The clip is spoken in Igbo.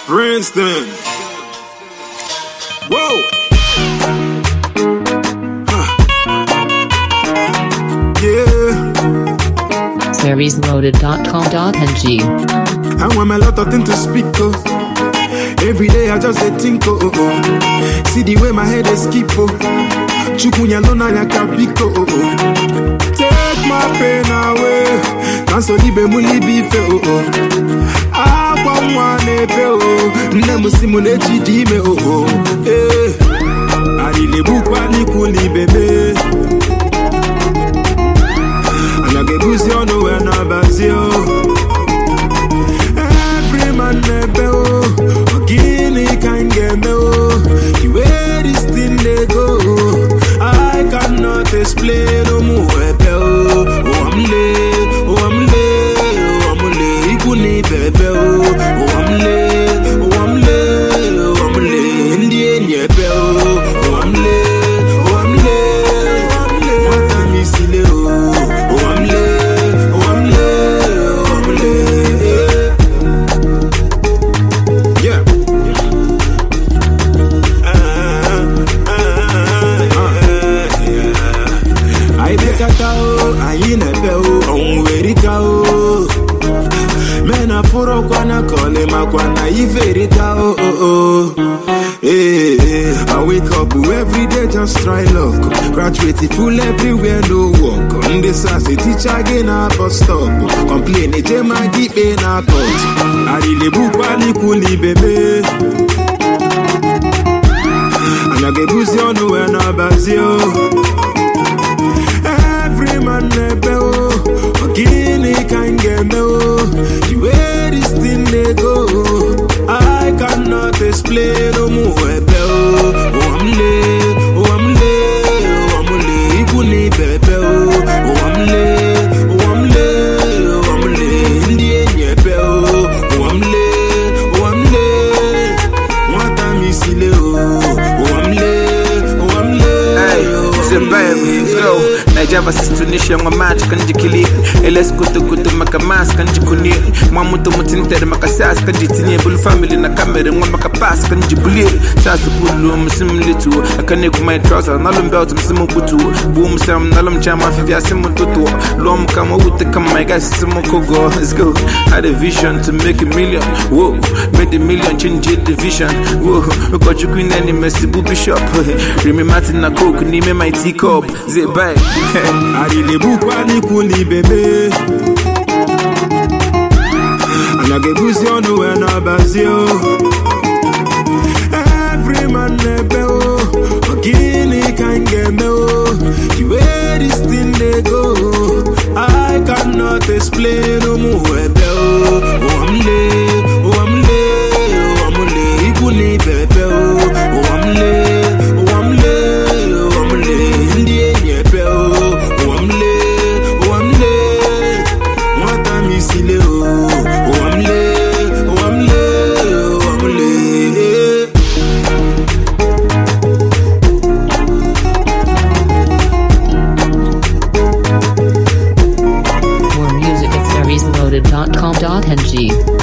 Princeton. Whoa. Huh. Yeah. seriesloaded.com.ng. I want a lot of things to speak of. Every day I just dey think oh, oh, oh. See the way my head is skip oh. Chukunya lona ya kabiko oh, oh. Take my pain away. Cancel libe muli bife oh oh. Agwa nwa na-ebe oh. Nne m si m na-eji dị ime oh oh. Eh. Arịlegbukwa n'ikwu n'ibe me. Ana ga-ebuzi ọnụ wee na-abazi oh. Every man na-ebe o ọ gịnị ka m ga-eme o the way this thing dey go I cannot explain ụmụ ebe o ụwa m lee ụwa m lee ụwa m lee ikwu na ibe ebe o ụwa m lee ụwa m lee ụwa m lee ndị enyi ebe o ụwa m lee ụwa m lee nwata m isi lee o ụwa m lee ụwa m lee ụwa m lee Yeah. anyị bekata o anyị na-ebe o ọnwụ erika o mena fụrụkwa na kọlị makwa na ife erika o o o Hey, hey, I wake up every day just try luck Graduate full everywhere no work Ndị sasị teacher gị na bus stop Complain eje ma gị ikpe na court Arịlegbukwa n'ikwu n'ibe me Anya ga-ebuzi ọnụ wee na-abazi o Every man na-ebe o Ọ gịnị ka m ga-eme o The way this thing dey go I cannot explain ụmụ ebe o Ụwa m lee, ụwa m lee, ụwa m lee Ikwu na ibe ebe o Ụwa m lee, ụwa m lee, ụwa m lee Ndị enyi ebe o Ụwa m lee, ụwa m lee Nwata m isi lee o Ụwa m lee, ụwa m lee Hey, ụwa m Zimbabwe, lee. go. Nigeria versus Tunisia, ngwa match kanji kili. Eles kutu kutu maka mas kanji kuni. Mwa mutu mutintere maka sas kanji tinye bulu family na kamere ngwa maka pass kanji buli. Sas bulu msimu litu. Akane kumai trouser nalum belt msimu butu. Boom sam nalum chama fivya simu tutu. Lom kama ute kama my guys simu kogo. Let's go. Had a vision to make a million. Whoa, made a million change the vision. Whoa, got you queen any messy booby shop. Remy Martin na coke nime my teacup. Zip back. arịlegbukwa n'ikwu n'ibe me anya ga-ebuzi ọnụ wee na-abazi o every man na-ebe o ọ gịnị ka m ga-eme o the way this thing dey go I cannot explain ụmụ ebe o ụwa m lee ụwa m lee ụwa m lee ikwu na ibe ebe o ụwa m lee ụwa m lee ụwa m lee ndị enyi ebe o ụwa m lee ụwa m lee nwata m isi lee o ụwa m lee ụwa m lee ụwa m lee More music at seriesloaded.com.ng.